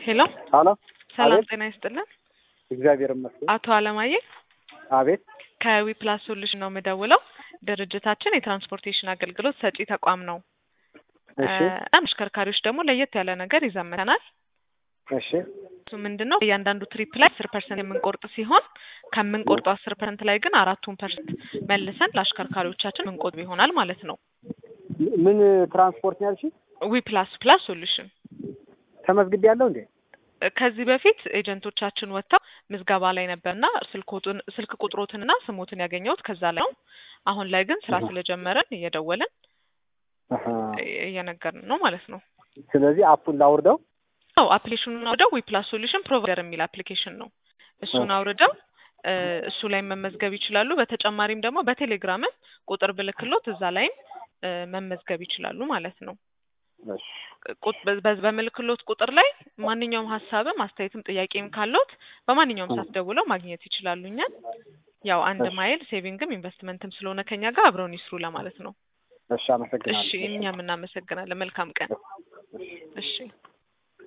ሄሎ ሀሎ ሰላም አቤት። ጤና ይስጥልን። እግዚአብሔር ይመስገን። አቶ አለማየሁ አቤት ከዊፕላስ ሶሉሽን ነው የምደውለው። ድርጅታችን የትራንስፖርቴሽን አገልግሎት ሰጪ ተቋም ነው። እሺ እና አሽከርካሪዎች ደግሞ ለየት ያለ ነገር ይዘምተናል። እሺ እሱ ምንድን ነው እያንዳንዱ ትሪፕ ላይ አስር ፐርሰንት የምንቆርጥ ሲሆን ከምንቆርጠው አስር ፐርሰንት ላይ ግን አራቱን ፐርሰንት መልሰን ለአሽከርካሪዎቻችን ምንቆጥብ ይሆናል ማለት ነው። ምን ትራንስፖርት ነው ያልሽኝ? ዊፕላስ ፕላስ ሶሉሽን ተመዝግቤ ያለው እንዴ? ከዚህ በፊት ኤጀንቶቻችን ወጥተው ምዝገባ ላይ ነበርና ስልኮቱን ስልክ ቁጥሮትንና ስሞትን ያገኘሁት ከዛ ላይ ነው። አሁን ላይ ግን ስራ አሃ። ስለጀመረን እየደወልን አሃ። እየነገርን ነው ማለት ነው። ስለዚህ አፑን ላውርደው። አዎ አፕሊኬሽኑን አውርደው ዊፕላስ ሶሉሽን ፕሮቫይደር የሚል አፕሊኬሽን ነው። እሱን ኦኬ። አውርደው እ እሱ ላይ መመዝገብ ይችላሉ። በተጨማሪም ደግሞ በቴሌግራምም ቁጥር ብልክሎት እዛ ላይም እ መመዝገብ ይችላሉ ማለት ነው። እሺ ቁጥ- በ- በ- በምልክሎት ቁጥር ላይ ማንኛውም ሀሳብም አስተያየትም ጥያቄም ካሎት በማንኛውም ሰዓት ደውለው ማግኘት ይችላሉ እኛን። ያው አንድ እሺ። ማይል ሴቪንግም ኢንቨስትመንትም ስለሆነ ከኛ ጋር አብረውን ይስሩ ለማለት ነው። እሺ፣ አመሰግናለሁ። እሺ እኛም እናመሰግናለን። መልካም ቀን። እሺ